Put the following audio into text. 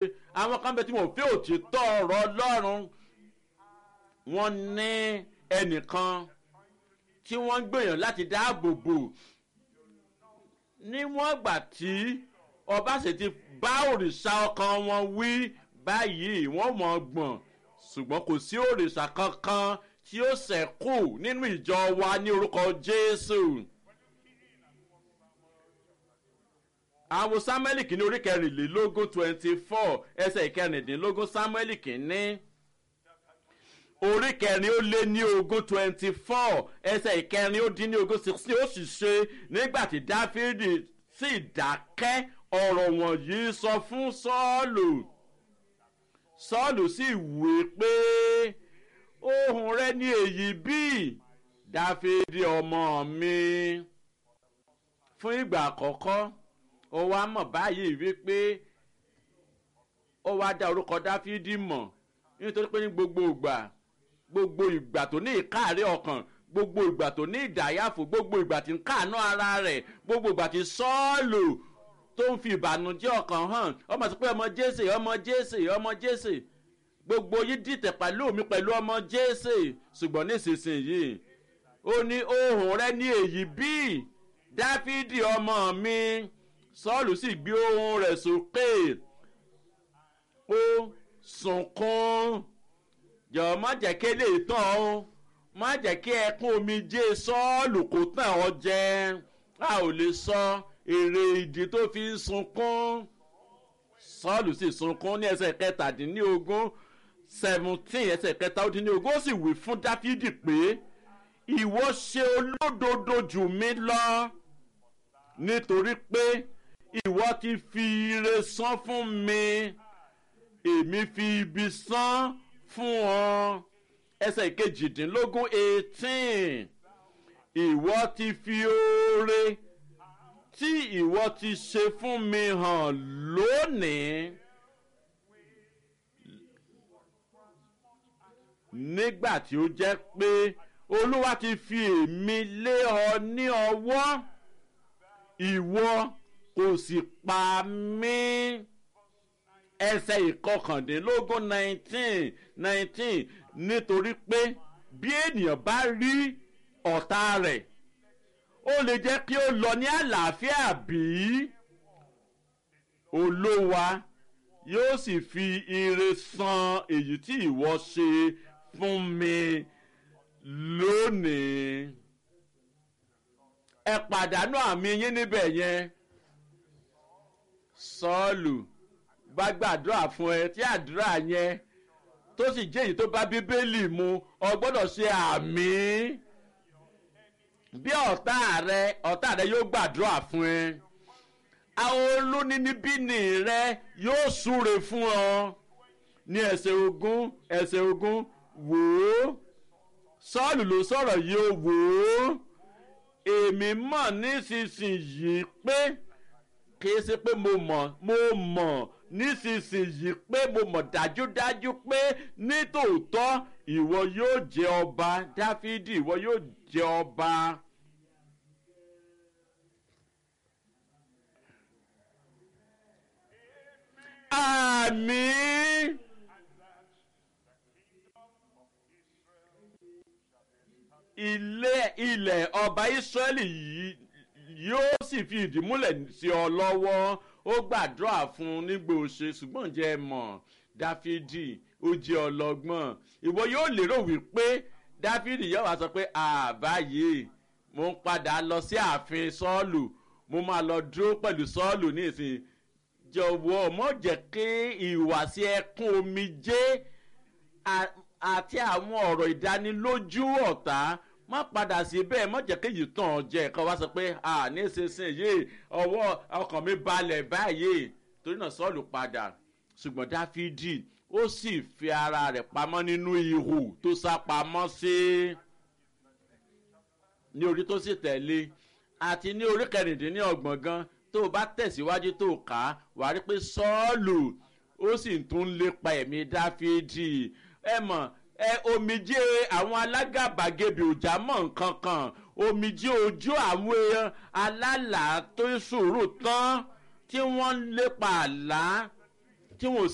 àwọn kan bẹ tí wọn ò fẹ́ òtítọ́ ọ̀rọ̀ ọlọ́run wọ́n ní ẹnìkan tí wọ́n ń gbìyànjú láti dáàbò bò níwọ̀n ìgbà tí ọba sì ti bá òrìṣà ọkàn wọn wí báyìí wọ́n mọ̀ ọ́ gbọ̀n ṣùgbọ́n kò sí òrìṣà kankan tí ó ṣẹ̀kù nínú ìjọ wa ní orúkọ jésù. àwọn samuel kìíní orí kẹrìnlélógún twenty four ẹsẹ̀ ìkẹrìndínlógún samuel kìíní orí kẹrin ó lé ní ogún twenty four ẹsẹ̀ ìkẹrin ó dín ní ogún sixteen ó sì ṣe nígbà tí dáfídì sì dákẹ́ ọ̀rọ̀ wọ̀nyí sọ fún sọ́ọ̀lù sọ́ọ̀lù sì wé pé ohun rẹ ní èyí bíi dáfídì ọmọ mi fún ìgbà àkọ́kọ́ ó wá mọ̀ báyìí wípé ó wá dá orúkọ dáfídì mọ̀ nítorí pé ní gbogbo ìgbà gbogbo ìgbà tó ní ìkáàárẹ̀ ọkàn gbogbo ìgbà tó ní ìdáyàfò gbogbo ìgbà tí ń káàánú ara rẹ̀ gbogbo ìgbà tí sọ́ọ̀lù tó ń fi ìbànújẹ́ ọkàn hàn ọmọ sí pé ọmọ jésè ọmọ jésè ọmọ jésè gbogbo yìí dìtẹ̀ pẹ̀lú mi pẹ̀lú ọmọ jésè ṣùgbọ́n nísinsìnyí ó ní ohùn rẹ ní èyí bíi dáfídì ọmọ mi sọ́ọ̀lù sì gbé ohùn rẹ̀ sókè ó sunkún jọ̀ọ́ má jẹ́ kí lè tán o má jẹ́ kí ẹkún omijé sọ́ọ̀lù kó tàn ọ́ jẹ a ò lè sọ èrè ìdí tó fi ń sunkún sọ́ọ̀lù sì sunkún ní ẹsẹ̀ kẹtàdínlógún seventeen ẹsẹ̀ kẹtàdínlógún ó sì wí fún dáfídì pé ìwọ ṣe olódodo jù mí lọ nítorí pé ìwọ ti fi ire san fún mi èmi fi ibi san fún ọ ẹsẹ̀ kejìdínlógún eighteen ìwọ ti fi oore tí ìwọ ti ṣe fún mi hàn lónìí nígbà tí ó jẹ́ pé olúwa ti fi èmi lé ọ ní ọwọ́ ìwọ kò sì pa mí ẹsẹ̀ ìkọkàndínlógún nineteen nineteen nítorí pé bí ènìyàn bá rí ọ̀tá rẹ̀ ó lè jẹ́ kí ó lọ ní àlàáfíà bí olówa yóò sì fi ire san èyí tí ìwọ ṣe fún mi lónìí ẹ pàdánù àmì yín níbẹ̀ yẹn sọ́ọ̀lù bá gbàdúrà fún ẹ tí àdúrà yẹn tó sì jẹ́ èyí tó bá bíbélì mu ọ gbọ́dọ̀ ṣe àmì bí ọ̀tá rẹ ọ̀tá rẹ yóò gbàdúrà fún ẹ àwọn olóníníbíni rẹ yóò súre fún ọ ní ẹsẹ̀ ogún ẹsẹ̀ ogún wò ó sọ́ọ̀lù ló sọ̀rọ̀ yìí ó wò ó èmi mọ̀ nísinsìnyí pé kìí ṣe pé mo mọ̀ mo mọ̀ nísinsìnyí pé mo mọ̀ dájúdájú pé nítòótọ́ ìwọ yóò jẹ ọba dáfídì ìwọ yóò jẹ ọba. àmì. ilé ilẹ̀ ọba ìsírẹ́lì yìí yóò sì fi ìdí múlẹ̀ sí ọ lọ́wọ́ ó gbàdúrà fún un nígbà òṣè ṣùgbọ́n jẹ́ ẹ mọ̀ dáfídì ó jẹ́ ọlọ́gbọ́n ìwọ yóò lérò wípé dáfídì yóò wá sọ pé àbáyé mo ń padà lọ sí ààfin sọ́ọ̀lù mo máa lọ dúró pẹ̀lú sọ́ọ̀lù ní ìsìn jọ̀wọ́ mọ̀ jẹ́ kí ìwàsí ẹkún omijé àti àwọn ọ̀rọ̀ ìdánilójú ọ̀tá má padà sí bẹ́ẹ̀ má jẹ́ kéyìí tàn ọ́ jẹ́ ẹ̀kọ́ wá sọ pé à ní ìsinsìnyí ọwọ́ ọkàn mi balẹ̀ báyìí torí náà sọ́ọ̀lù padà ṣùgbọ́n dáfídì ó sì fi ara rẹ̀ pamọ́ nínú ihò tó sá pamọ́ sí ní orí tó sì tẹ̀lé àti ní orí kẹrìndínlọ́gbọ̀n gan tó o bá tẹ̀síwájú tó o kà á wàá rí pé sọ́ọ̀lù ó sì tún lépa ẹ̀mí dáfídì ẹ mọ̀ ẹ omijé àwọn alágàbàgebè òjà mọ̀ nǹkan kan omijé ojú àwọn èèyàn alálàá tó sùúrù tán tí wọ́n ń lépa àlá tí wọ́n